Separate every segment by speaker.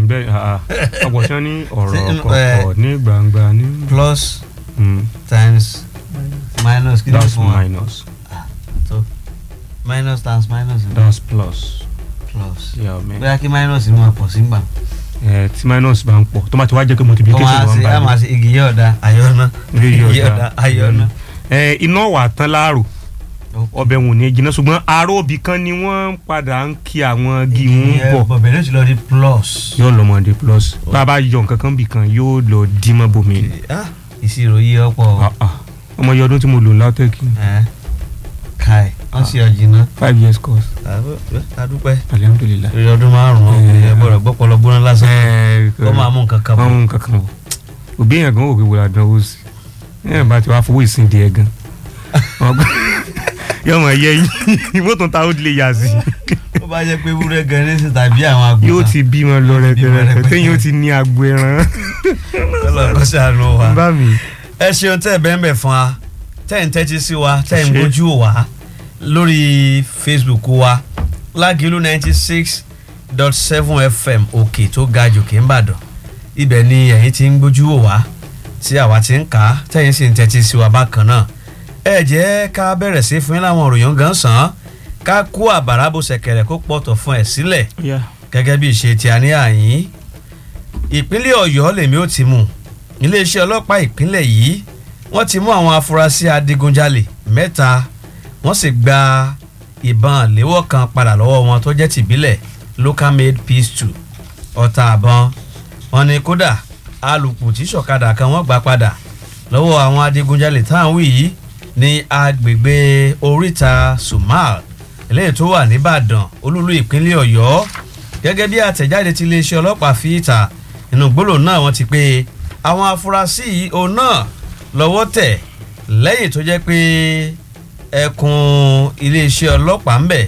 Speaker 1: bẹ́ẹ̀ ah, ọ̀pọ̀ tí wọ́n ní ọ̀rọ̀
Speaker 2: Ṣé, eh,
Speaker 1: kọ̀ọ̀kọ̀ ní gbangba ní.
Speaker 2: plus
Speaker 1: Mm,
Speaker 2: times minus kí ló
Speaker 1: that's
Speaker 2: fún wa
Speaker 1: minus
Speaker 2: tó minus times minus ni
Speaker 1: that's plus.
Speaker 2: plus
Speaker 1: Yeah, man.
Speaker 2: bóyá kí minus ni wọn pọ̀ sí gbà.
Speaker 1: Eh, tí minus bá ń pọ̀ tó bá ti wá jẹ́ pé
Speaker 2: wọ́n
Speaker 1: multiplication
Speaker 2: máa
Speaker 1: wọn
Speaker 2: ṣe á
Speaker 1: bá
Speaker 2: máa ṣe igi yóò da ayọ́nà
Speaker 1: rí
Speaker 2: igi yóò da ayọ́nà.
Speaker 1: ẹ iná wà tán láàrò ọbẹ̀ wọn ò ní jiná ṣùgbọ́n aró òbí kan ni wọ́n padà ń kí àwọn igi ń bọ̀
Speaker 2: bọ̀bẹ̀ ló ti lọ di plus.
Speaker 1: yóò lọ́mọdé plus bá a bá yọ nǹkan kan bì kan yóò lọ dímọ̀ bomi
Speaker 2: Ah, ìṣirò yí ọ̀pọ̀
Speaker 1: Ah, ah. ọmọ iye ọdún tí mo lò látẹ́kì
Speaker 2: ẹ̀ káì wọ́n sì ọ̀jìnà
Speaker 1: five years course
Speaker 2: adúpẹ́
Speaker 1: alihamudulilayi.
Speaker 2: lórí ọdún márùn-ún
Speaker 1: Eh.
Speaker 2: ẹ̀ gbọ́dọ̀ gbọ́pọ̀lọ́ gbóná lásán
Speaker 1: ẹ
Speaker 2: ó máa mú nǹkan kan
Speaker 1: wọ́n
Speaker 2: bọ̀.
Speaker 1: mú nǹkan kan wọ̀ òbí èèyàn gan òkè wòlá dánwó sí ẹ̀ bá ti wá fowó ìsìn di ẹ̀ gan yóò mọ̀ yẹ yín mọ́tò ta ó lè yà sí
Speaker 2: ó bá jẹ́ pé wúrẹ́ gan ní sí tàbí àwọn àgùntàn
Speaker 1: yóò ti bímọ lọ rẹpẹrẹpẹ
Speaker 2: rẹpẹtẹ.
Speaker 1: téyìn ó ti ní agbo ẹran
Speaker 2: kọ́lọ̀ kọ́ sànù wa.
Speaker 1: bá mi.
Speaker 2: ẹ ṣeun tẹ́ ẹ bẹ́ẹ̀ bẹ́ẹ̀ fún wa tẹ́ ẹ̀ ń tẹ́tí sí wa tẹ́ ẹ̀ ń
Speaker 1: Ṣé.
Speaker 2: bójú wa lórí Facebook wa lágìlú ninety six dot seven FM òkè tó ga jòkè ńbàdàn ibẹ̀ ni ẹ̀yin ti ń gbójú wò wá tí àwa ti ń kà á tẹ́yìn sì ń tẹ́tí sí wa bákan náà ẹ jẹ́ ká bẹ̀rẹ̀ sí fún yín láwọn òròyìn gan sàn án ká kó àbàrà bó ṣẹ̀kẹ̀rẹ̀ kó pọ̀tọ̀ fún ẹ̀ sílẹ̀ gẹ́gẹ́ bí ìṣe tí a ní àyín ìpínlẹ̀ ọ̀yọ́ lèmi ó ti mú iléeṣẹ́ ọlọ́pàá ìpínlẹ̀ yìí wọ́n ti mú àwọn afurasí adigunjalè mẹ́ta wọ́n sì gba ìbọn léwọ́ kan padà lọ́wọ́ wọn tó jẹ́ tìbílẹ̀ local made peace two ọta àbọn wọn ni kódà alùpùpù tí sọ̀kadà kan wọ́n gbà padà lọ́wọ́ àwọn adigunjalè táwọn wí yìí ní agbègbè oríta sumal eléyìí tó wà nìbàdàn olúlu ìpínlẹ̀ ọ̀yọ́ gẹ́gẹ́ bí àtẹ̀jáde tí iléeṣẹ́ ọlọ́pàá fi ìta inú gbólóhùn náà wọ́n ti pé àwọn afurasí yìí òun náà lọ́wọ́ tẹ̀ lẹ́yìn tó jẹ́ pé ẹkùn iléeṣẹ́ ọlọ́pàá ń bẹ̀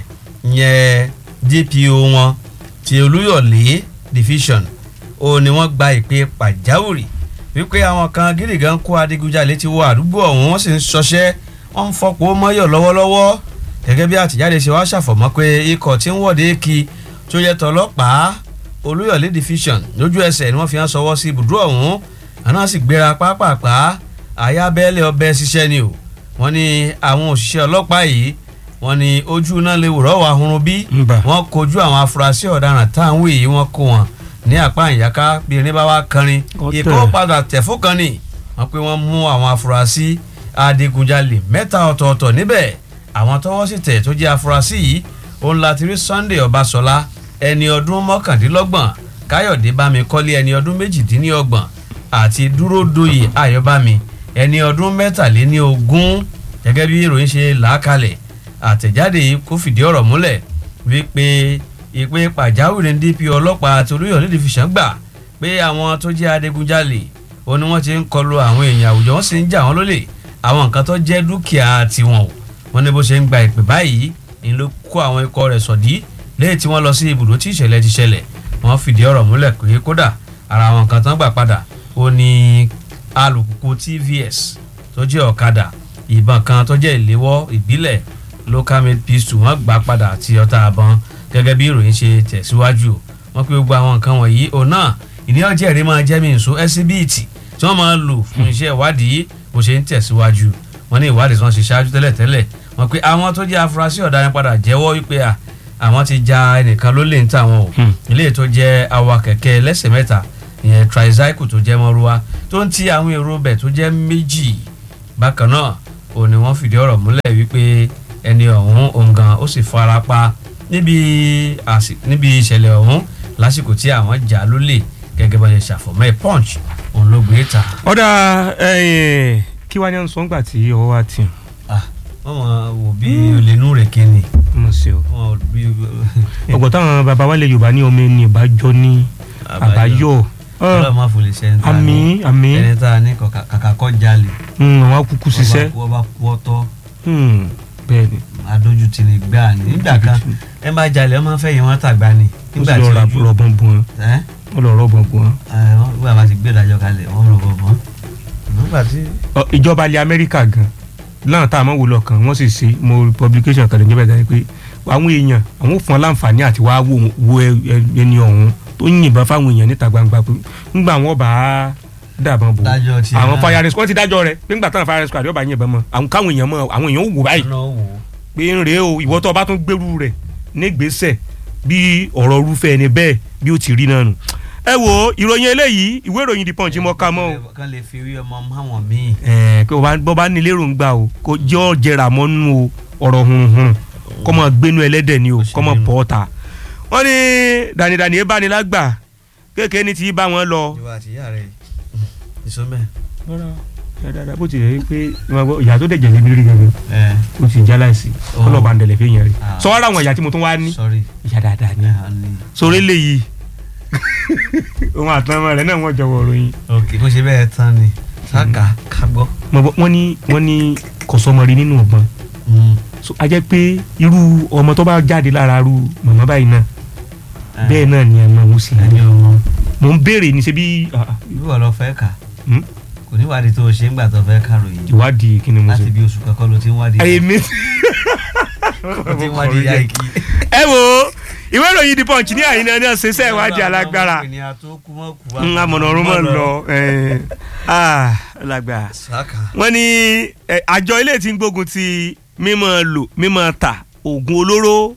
Speaker 2: yẹn DPO wọn ti olúyọ̀lé division ó ní wọ́n gba ìpè pàjáwìrì wípé àwọn kan gírígan kó adigunjalè ti wọ àdúgbò ọ̀hún wọ́n sì ń ṣọṣẹ́ wọ́n ń fọpọ̀ mọ́yọ̀ lọ́wọ́lọ́wọ́ gẹ́gẹ́ bí àtìjáde ṣe wá ṣàfọ̀mọ́ pé ikọ̀ tí ń wọ́de kí tó yẹ tọlọ́pàá olúyọ̀lé division lójú ẹsẹ̀ ni wọ́n fi hàn sọwọ́ sí ibùdó ọ̀hún àná sì gbéra pápápá àyà bẹ́ẹ̀lẹ̀ ọbẹ̀ ṣiṣẹ́ ni o wọ́n ní àwọn òṣìṣẹ́ ọlọ́pàá yìí wọ́n ní ojú náà lè wùrọ̀ wà hurun bí
Speaker 1: Ǹbà.
Speaker 2: wọ́n kojú àwọn afurasí ọ̀daràn táwọn yìí wọ́n kó wọn ní apá ìyáká bí irin bá wá kanrin
Speaker 1: Ọ̀tẹ̀.
Speaker 2: ìkó padà tẹ̀ fún kan ni wọ́n pé wọ́n mú àwọn afurasí adigunjalè mẹ́ta ọ̀tọ̀ọ̀tọ̀ níbẹ̀ àwọn tọ́wọ́ sì tẹ̀ tó jẹ́ afurasí yìí òun láti rí Sunday Ọbáṣọlá ẹni ọdún mọ́kàndínlọ́gbọ̀n Káyọ̀dé Bámikọ́lé ẹni ọdún méjìdínlọ́gbọ̀n àti Dúródoyè Ayọ̀bámi ẹni ọdún mẹ́tàléní ogún gẹ́gẹ́ bí ìròyìn ṣe làákalẹ̀ àtẹ̀jáde yìí kò fìdí ọ̀rọ̀ múlẹ̀ wípé ìpè pàjáwìrì DP ọlọ́pàá àti Olúyọ̀lé division gbà pé àwọn tó jẹ́ adigunjalè ó ní wọ́n ti ń kọlu àwọn èèyàn àwùjọ wọ́n sì ń jà wọ́n lólè àwọn nǹkan tó jẹ́ dúkìá tiwọn o wọ́n ní bó ṣe ń gba ìpè báyìí ni ló kó àwọn ikọ̀ rẹ̀ sọ̀dí lẹ́yìn tí wọ́n lọ sí ibùdó tí ìṣẹ̀lẹ̀ ti ṣẹlẹ̀ wọ́n fìdí ọ̀rọ̀ múlẹ̀ pé kódà ara àwọn nǹkan tán gbà padà ó ní alùpùpù TVS tó jẹ́ ọ̀kadà ìbọn kan tó jẹ́ ìléwọ́ ìbílẹ̀ local made pistol wọ́n gbà padà àti ọta àbọn gẹ́gẹ́ bí ìròyìn ṣe tẹ̀síwájú wọ́n pé gbogbo àwọn nǹkan wọ̀nyí òun náà ìní ọjọ́ ẹ̀rí máa jẹ́ mi nso ẹsibíìtì tí wọ́n máa lò fún iṣẹ́ ìwádìí bó ṣe ń tẹ̀síwájú wọ́n ní ìwádìí tí wọ́n ṣe ṣáájú tẹ́lẹ̀tẹ́lẹ̀ wọ́n pé àwọn tó jẹ́ afurasí ọ̀daràn padà jẹ́wọ́ wípé à àwọn ti ja ẹnìkan lólè ń tà wọn o
Speaker 1: Hmm.
Speaker 2: ilé tó jẹ́ awa kẹ̀kẹ́ ẹlẹ́sẹ̀ mẹ́ta ìyẹn tricycle tó jẹ́ mọ́rúwá tó ń ti àwọn èrò bẹ̀ tó jẹ́ méjì bákan náà ò ní wọ́n fìdí ọ̀rọ̀ múlẹ̀ wípé ẹni ọ̀hún òǹgàn ó sì fara pa níbi àsì- níbi ìṣẹ̀lẹ̀ ọ̀hún lásìkò tí àwọn jà lólè gẹ́gẹ́ bá ṣe ṣàfọ̀mọ́ ẹ̀ punch òun ló gbé ta.
Speaker 1: ọ̀dà ẹ̀yìn kí wàá ní à ń sọ ńgbà tí ọwọ́ wa ti hàn
Speaker 2: wọ́n mọ̀ wò bí olè nú rẹ̀ kí ni
Speaker 1: mo ṣe o.
Speaker 2: wọ́n bí
Speaker 1: ọ̀gbọ̀n táwọn baba wa lè yorùbá ní ọmọ ẹni ìbájọ́ ní àbáyọ
Speaker 2: ọlọ́run máa fòlè ṣe ẹni tá a
Speaker 1: àmì
Speaker 2: ní
Speaker 1: àmì
Speaker 2: ẹni tá a ní kọ̀ọ̀kan- kàkà kọ́ jalè
Speaker 1: àwọn akúkú ṣiṣẹ́
Speaker 2: wọ́n bá kú ọtọ́
Speaker 1: Hmm, bẹ́ẹ̀ ni
Speaker 2: adójútì ní gbà ní nígbà kan ẹ bá jalè ẹ máa fẹ́ yẹn wọ́n tàgbà ni
Speaker 1: ó
Speaker 2: nígbà
Speaker 1: sì
Speaker 2: tí
Speaker 1: lọ ra
Speaker 2: ojú
Speaker 1: rọ̀bọ̀n bùn
Speaker 2: ẹ́
Speaker 1: wọn lọ rọ̀bọ̀n bùn wọn.
Speaker 2: ẹ wọ́n gbà máa ti gbé ìdájọ́ kalẹ̀ wọ́n rò bọ̀ bọ́ nígbà tí
Speaker 1: Ọ, ìjọba ilẹ̀ amẹ́ríkà gan láwọn tá a máa wò lọ́kàn wọ́n sì ṣe mo publication kan lóúnjẹ bẹ́ẹ̀ pé àwọn èèyàn àwọn ò fún ọ láǹfààní àti wá wo wo ẹ- ẹ- ẹni ọ̀hún tó yìnbọn fáwọn èèyàn níta gbangba pé ńgbà wọn bá dàbọn bò
Speaker 2: dájọ́ tiẹ̀
Speaker 1: àwọn
Speaker 2: náà.
Speaker 1: fire rescue wọ́n ti dájọ́ rẹ̀ pé ńgbà táwọn fire rescue àdéhùn bá yìnbọn mọ́ àwọn káwọn èèyàn mọ́ àwọn èèyàn ó wò báyìí
Speaker 2: Ọ̀nà wò ó.
Speaker 1: pé ń rèé o ìwọ tó o bá tún gbèrú rẹ̀ nígbésẹ̀ bí ọ̀rọ̀ irúfẹ́ ẹni bẹ́ẹ̀ bí ó ti rí náà nù. ẹ wo ìròyìn eléyìí ìwé ìròyìn The Punch mọ́ ká mọ́ o
Speaker 2: kán lè fi rí ọmọ máwọn míì.
Speaker 1: ẹ pé bọ́ bá nílé èròǹgbà o kò jẹ́ ọ jẹrà mọ́ nínú o ọ̀rọ̀ hunhun kọ́ mọ́ gbénu ẹlẹ́dẹ̀ ni o
Speaker 2: Ó ṣe
Speaker 1: kọ́ mọ́
Speaker 2: nínú.
Speaker 1: bọ́ ta. wọ́n ní dànìdànì ẹ bá ní lágbà kéèké ní ti bá wọn lọ.
Speaker 2: ìwà àti ìyá rẹ̀ ìsọmẹ́.
Speaker 1: dáadáa bó ti rẹ̀ pé ìyá tó dẹ̀jẹ̀ lébi rí gẹ́gẹ́
Speaker 2: ẹ
Speaker 1: ó ti já láìsí
Speaker 2: Oh.
Speaker 1: ọlọ́ba ń dẹ̀lẹ̀ fi yẹn rí.
Speaker 2: Ah.
Speaker 1: sọ wá láwọn ìyá tí mo tún wá ní
Speaker 2: sorry.
Speaker 1: ìyá dáadáa ni
Speaker 2: ẹ hàn ní.
Speaker 1: sórí léyìí òun àtàwọn rẹ̀ náà wọ́n jọ̀wọ́ ròyìn.
Speaker 2: ok bó ṣe bẹ́ẹ̀ tán ni sáka kágbọ́.
Speaker 1: Mo bọ́- wọ́n ní wọ́n ní kọ̀sọ́mọrí nínú ọ̀gbọ́n so a jẹ́ pé irú ọmọ tó bá jáde lára ru màmá báyìí náà bẹ́ẹ̀ náà ni ẹ̀mọ òun sì
Speaker 2: ẹni
Speaker 1: ní.
Speaker 2: ọmọ
Speaker 1: mò ń béèrè ní ṣe bí ah, ah,
Speaker 2: ìlú ọ̀lọ́ fẹ́ kà
Speaker 1: hmm?
Speaker 2: kò ní wádìí tó o ṣe ń gbà tó fẹ́ kàròyìn
Speaker 1: ìwádìí kí ni mo
Speaker 2: láti
Speaker 1: ṣe.
Speaker 2: bí oṣù kankan ló ti ń wádìí
Speaker 1: èmi
Speaker 2: ló ti ń wádìí yá ikí.
Speaker 1: ẹ wo ìwé ìròyìn The Punch ní àyínà náà ṣe iṣẹ́ ìwádìí alágbára ń amọ̀nà ọ̀run mọ̀ ń lọ ẹ̀, ah, lágbára.
Speaker 2: sáka
Speaker 1: wọ́n ní ẹ, àjọ ilé tí ń gbógun ti mímọ́ lò mímọ́ ta oògùn olóró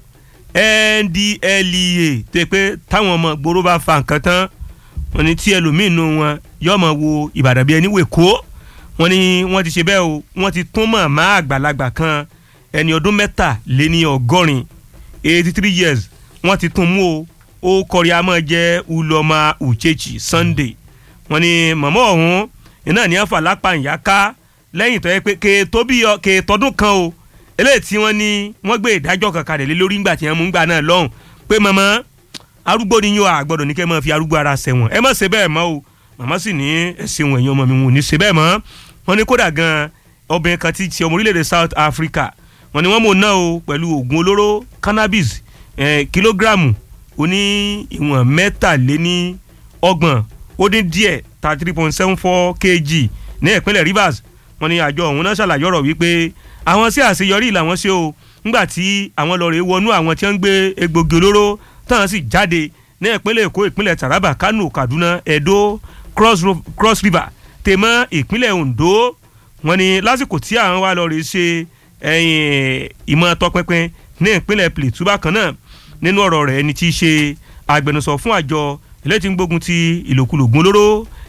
Speaker 1: NDLEA tó yẹ pé táwọn ọmọ gbòòrò bá fa nǹkan tán wọ́n ní tí ẹlòmíín nù wọn yóò máa wo Ìbàdàn bí ẹni wè kó wọ́n ní wọ́n ti ṣe bẹ́ẹ̀ o wọ́n ti tún màmá àgbàlagbà kan ẹni ọdún mẹ́tàléní ọgọ́rin eighty three years wọ́n ti tún mú o ó kọrí amọ̀ jẹ́ Uloma Uchechi Sunday wọ́n ní màmá ọ̀hún iná ní ẹ̀fà lápá ìyáká lẹ́yìn tó yẹ pé kèétó bí ọ kèétọ́dún kan o eléyìí tí wọ́n ní wọ́n gbé ìdájọ́ kankan rẹ̀ lé lórí ńgbà tí wọ́n mú ńgbà náà lọ́hùn pé màmá arúgbó ni yóò àgbọ̀dọ̀ ní kẹ́ ẹ máa fi arúgbó ara ṣẹ̀wọ̀n ẹ má ṣe bẹ́ẹ̀ mọ́ o màmá sì ní ẹ̀sìn wọ̀nyí ọmọ mi wọn ò ní ṣe bẹ́ẹ̀ mọ́ wọ́n ní kódà gan obìnrin kan ti ti ọmọ orílẹ̀-èdè South Africa wọ́n ní wọ́n mọ̀ náà o pẹ̀lú oògùn olóró cannabis eh, kìlógíráàmù oní ìwọ̀n mẹ́tàléní ọgbọ̀n ó dín díẹ̀ thirty three point seven four kg ní ìpínlẹ̀ Rivers wọ́n ní àjọ ọ̀hún náà ṣàlàyé ọ̀rọ̀ wípé àwọn sí àṣeyọrí làwọn ṣe o ńgbà tí àwọn lọ́ọ́ rẹ̀ wọnú àwọn tí wọ́n ń gbé egbògi olóró táwọn sì jáde ní ìpínlẹ̀ Èkó ìpínlẹ̀ Taraba Kano Kaduna Edo Cross, Ro- Cross River tèmọ́ ìpínlẹ̀ Ondo wọ́n ní lásìkò tí àwọn wá lọ́ọ́ rẹ̀ ṣe ẹ̀yìn ìmọ̀ tọpinpin ní ìpínlẹ̀ Plateau bákan náà nínú ọ̀rọ̀ rẹ̀ ẹni tí í ṣe agbẹnusọ fún àjọ ilé tí ń gbógun ti ìlòkulò ògùn olóró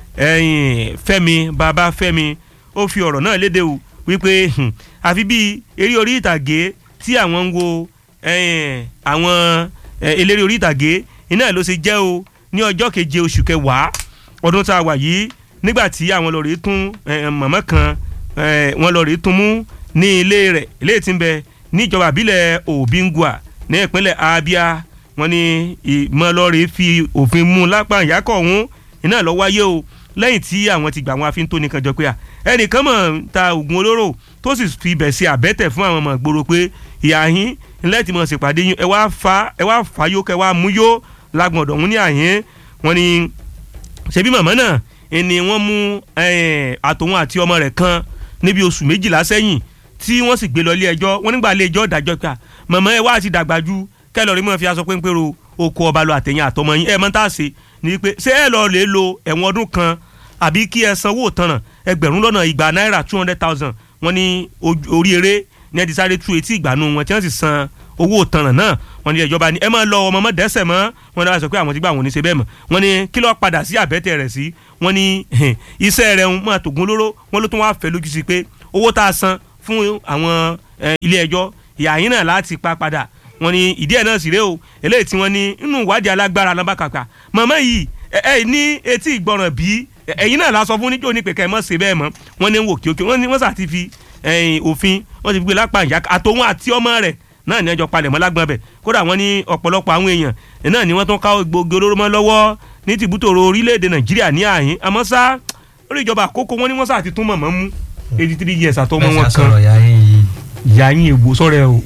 Speaker 1: ẹ̀yìn Fẹ́mi Babáfẹ́mi ó fi ọ̀rọ̀ náà léde o wípé hmm, àfi bíi eré orí ìtàgé tí àwọn ń wo ẹ̀yìn àwọn eh, eléré orí ìtàgé iná ló ṣe jẹ́ o ní ọjọ́ keje oṣù kẹwàá ọdún tá a wà yìí nígbà tí àwọn lọ rèé tún eh, màmá kan eh, wọ́n lọ rèé tún mú ní ilé rẹ̀ ilé tí ń bẹ níjọba àbílẹ̀ Obingwa ní ìpínlẹ̀ Abia wọ́n ní ìmọ̀lọ́rẹ̀ fi òfin mú lápá ìyákọ̀ ọ̀hún iná lọ wáyé o lẹ́yìn tí àwọn ti gbà wọn àfi ń tó nìkan jọ pé à ẹnìkan mọ̀ ń ta oògùn olóró tó sì fi ibẹ̀ ṣe àbẹ́tẹ̀ fún àwọn ọmọ ìgboro pé ìyá yín ńlẹ́ tí mo ṣèpàdé yín ẹ wá fa ẹ wá fà yó kẹ wá mú yó lágbọ̀n ọ̀dọ̀ ọ̀hún ní àyín wọ́n ní ṣebí màmá náà ẹni wọ́n mú eh, àtòun àti ọmọ rẹ̀ kan níbi oṣù méjìlá sẹ́yìn tí wọ́n sì gbé lọ ilé ẹjọ́ wọ́n nígbà ilé ẹjọ́ dájọ́ pé à, màmá ẹ wá ti dàgbà ju kẹlọ́ọ̀rì mọ́ fi aṣọ péńpérò oko ọba lọ àtẹ̀yìn àtọmọ yín ẹ mọ́ tá a ṣe ni pé ṣé ẹ lọ lè lo ẹ̀wọ̀n ọdún kan àbí kí ẹ sanwó tanràn ẹgbẹ̀rún lọ́nà igba náírà two hundred thousand wọ́n ní ojú- orí eré ní ẹ ti sáré tú etí ìgbàanu wọn tí wọ́n sì san owó tanràn náà wọ́n ní ìjọba ni ẹ máa lọ ọmọ mọ́ dẹ́sẹ̀ mọ́ wọ́n ní wọ́n sọ pé àwọn ti gbà wọ́n ní ṣe bẹ́ẹ̀ mọ́ wọ́n ní kí lọ́ọ́ padà sí àbẹ́tẹ̀ rẹ̀ sí wọ́n ní iṣẹ́ rẹ̀ ń máa tògùn olóró wọ́n ló tún wá fẹ́ lójú sí pé owó tá a san fún àwọn eh, ilé ẹjọ́ ìyá yín náà láti pa padà wọ́n ní ìdí ẹ̀ náà sì rèé o eléyìí tí wọ́n ní inú ìwádìí alágbára lọ́bàkàkà màmá yìí ẹ ẹ ní etí ìgbọràn bí ẹ̀yin náà la sọ fún níjó ní pé kẹ́ ẹ mọ̀ ṣe bẹ́ẹ̀ mọ́ wọ́n ní wò kíókí wọ́n ní wọ́n sà ti fi ẹ̀yìn òfin wọ́n ti fi gbé lápá ìyá àtòun àti ọmọ rẹ̀ náà ní ẹjọ́ palẹ̀mọ́ lágbọ́n bẹ̀ kódà wọ́n ní ọ̀pọ̀lọpọ̀ àwọn èèyàn náà ni wọ́n tún ká gbogbo olóró mọ́ lọ́wọ́ ní tìbútòrò orílẹ̀-èdè nàìjíríà ní àhín àmọ́ sá orí ìjọba àkókò wọn ni wọ́n sà ti tún mọ̀mọ́ mú eighty three years àtọmọ wọn
Speaker 2: mẹ́sà
Speaker 1: kan
Speaker 2: sọ̀rọ̀ ya yín yìí
Speaker 1: ìyá yín ègbò sọ̀rọ̀ ẹ o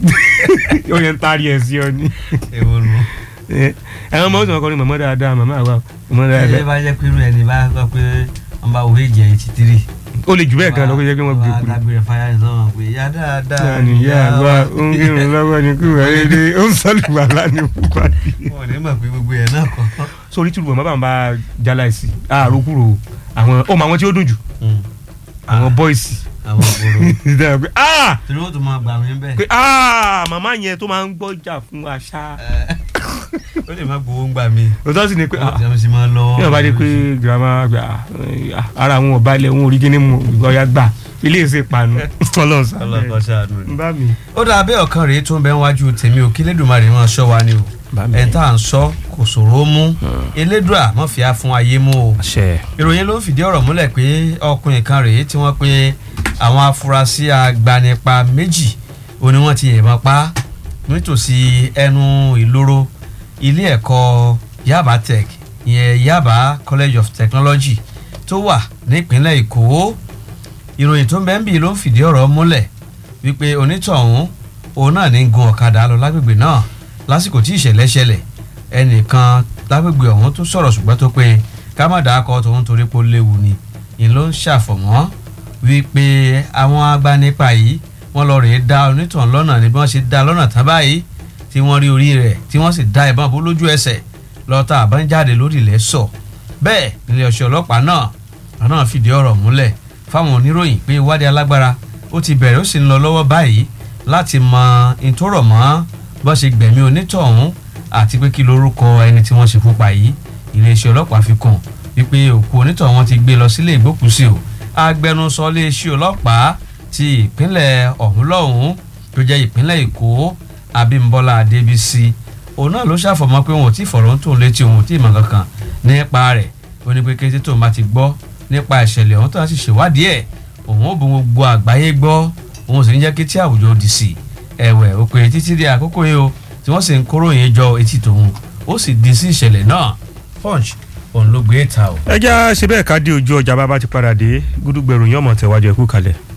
Speaker 1: ó yẹn ń taari ẹ̀ sí ọ ni
Speaker 2: ewu nu.
Speaker 1: ẹ̀wọ̀n ọmọ òsùn ọkọ ni màmá dáadáa màmá àwa màmá
Speaker 2: ẹ
Speaker 1: dáadáa
Speaker 2: bá jẹ́ pé irú ẹni bá sọ pé wọ́n bá wo èjì eighty three
Speaker 1: ó lè jù bẹ́ẹ̀ gan lọ kó jẹ́ kí wọ́n gbé kú.
Speaker 2: dágbére fáyà ní sọ́wọ́n pé ìyá dáadáa
Speaker 1: ní ìyá wa ó ń kírun lọ́wọ́ ní kú ẹ̀rẹ́dẹ́ ó ń sọ́lù wàhálà ní púpàdé.
Speaker 2: wọn ò ní mọ̀ pé gbogbo ẹ̀ náà kọ́.
Speaker 1: sórí tìlú bàbá bá jala ẹ̀sì àárò kúrò àwọn ó mọ àwọn tí ó dùn jù àwọn bọ́ìsì.
Speaker 2: àwọn òbòrò
Speaker 1: pé ah
Speaker 2: torí wọ́n tún máa gbà mí bẹ́ẹ̀.
Speaker 1: pé ah màmá yẹn tó máa ń gbọ́jà fún àṣà.
Speaker 2: ó lè má gbowó ń gbà mí.
Speaker 1: òótọ́ sì ni pé ah
Speaker 2: ó ti máa lọ.
Speaker 1: ní ọba dé pé girama gba ah, ara àwọn ọba ilẹ̀ wọn ò rí kíní mu ọ̀ya gbà ilé ìsè panu ọlọ́run
Speaker 2: ọlọ́kọ̀
Speaker 1: sábẹ́
Speaker 2: ṣàánú ni.
Speaker 1: ń bá mi.
Speaker 2: ó dáa bẹ́ẹ̀ ọ̀kan rèé tó ń bẹ níwájú tèmi ò kí lẹ́dùnmarè máa ṣọ́ wa ni o
Speaker 1: Bá mi.
Speaker 2: ẹ̀ tá à ń sọ kò ṣòro mú elédùà mọ̀ fìyà fún ayé mú o
Speaker 1: àṣẹ.
Speaker 2: ìròyìn ló ń fìdí ọ̀rọ̀ múlẹ̀ pé ọkùnrin kan rèé tí wọ́n pe àwọn afurasí agbanipa méjì ó ní wọ́n ti yìnbọn pa nítòsí ẹnu ìloro ilé ẹ̀kọ́ Yaba Tech ìyẹn Yaba College of Technology tó wà nípínlẹ̀ Èkó ìròyìn tó ń bẹ ń bì ló ń fìdí ọ̀rọ̀ múlẹ̀ wípé onítọ̀hún òun náà ní gun ọ̀kadà lọ lágbègbè náà lásìkò tí ìṣẹ̀lẹ̀ ṣẹlẹ̀ ẹnìkan lágbègbè ọ̀hún tó sọ̀rọ̀ ṣùgbọ́n tó pé ká má dàá kọ́ tòun torí pé ó léwu ni ìyẹn ló ń ṣàfọ̀mọ́ wípé àwọn agbanipa yìí wọ́n lọ rèé dá onítọ̀hún lọ́nà ní bí wọ́n ṣe dá lọ́nà tán báyìí tí wọ́n rí orí rẹ̀ tí wọ́n sì dá ìbọn bó lójú ẹsẹ̀ lọ́tà àbájáde lórí ilẹ̀ sọ bẹ́ẹ̀ ilé ọ̀ṣẹ́ ọlọ́pàá náà àná fìdí ọ̀rọ̀ múlẹ̀ fáwọn oníròyìn pé ìwádìí alágbára ó ti bẹ̀rẹ̀ ó sì ń lọ lọ́wọ́ báyìí láti mọ ìtòrọ̀ mọ́ bó ṣe gbẹ̀mí onítọ̀hún àti pé kí lorúkọ ẹni tí wọ́n ṣe fún pa yìí iléeṣẹ́ ọlọ́pàá fi kàn wípé òkú onítọ̀hún wọn ti gbé lọ sílé ìgbókùúsí o agbẹnusọ iléeṣẹ́ ọlọ́pàá ti ìpínlẹ̀ ọ̀hún lọ́hún tó jẹ́ ìpínlẹ̀ èkó abímbọ́lá adébísí òun náà ló ṣàfọ̀mọ́ pé wọn ò tí ì fọ̀rọ̀ ń tòun létí òun ò tí ì mọ̀ kankan nípa rẹ̀ ó ní pé kété tóun bá ti gbọ́ nípa ìṣẹ̀lẹ̀ ọ̀hún tó ń sì ṣèwádìí ẹ̀ òun ò bu gbogbo àgbáyé gbọ́ òun sì ń jẹ́ kí tí àwùjọ di sí ẹ̀wẹ̀ ó pé títí di àkókò yìí o tí wọ́n sì ń kóró yẹn jọ etí tòun ó sì di sí ìṣẹ̀lẹ̀ náà punch òun ló gbé ta o.
Speaker 1: ẹ já ṣe bẹ́ẹ̀ ká dé ojú ọjà bá bá ti padà dé gúdúgbẹ̀rù yín ọmọ tẹ̀wájú ẹ̀kú kalẹ̀.